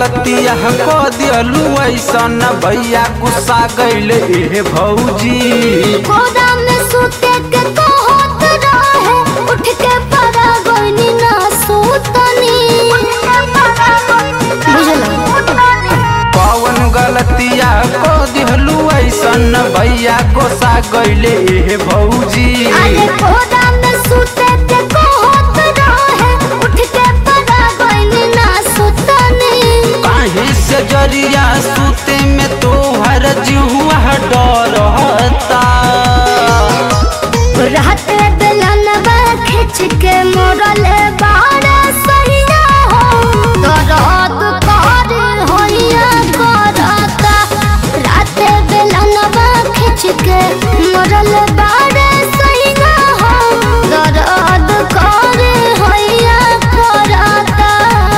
गलतिया को दियलू ऐसन भैया गुस्सा गईले ए भौजी गोदा में सूते के कहत रहे उठ के परा गइनी ना सूतनी बुझला कौन गलतिया को दिहलू ऐसन भैया गुस्सा गईले ए भौजी अरे गोदा में सूते के कहत रहे उठ के परा गइनी ना सूतनी काहे से जरिया सूते में तोहर जिहुआ डरता रात बेलनवा खिंच के मोरले बाड़ा सहिया हो दर्द कर होइया करता रात बेलनवा खिंच के मोरले बाड़ा सहिया हो दर्द कर होइया करता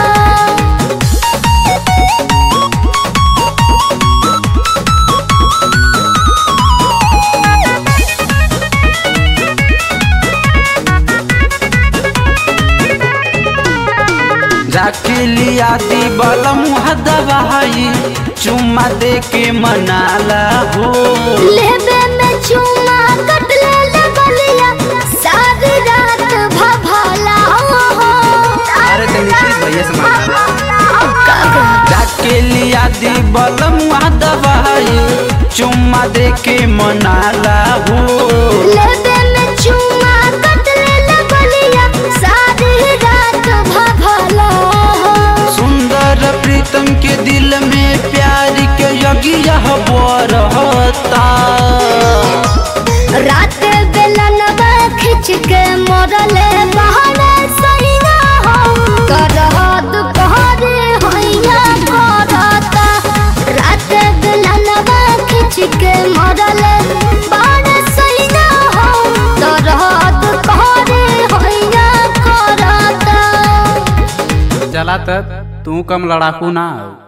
जाके लिया दी बलम दवाई चुम्मा दे के मनाला हो लेबे में चुमा कट ले ले बलिया सारी रात भभला हो अरे तो नीतीश भैया से मनाला जाके लिया दी बलम दवाई चुम्मा दे के मनाला हो लेबे में चुमा कट ले ले बलिया सारी रात भभला हो सुंदर प्रीतम के दिल में प्यार के यज्ञ बरहता रात बेलनवा खिंच के मोरले बहरे सैया हो करहत कहरे होइया करता रात बेलनवा खिंच के मोरले बहरे सैया हो करहत कहरे होइया करता चला तब तू कम लड़ाकू ना हो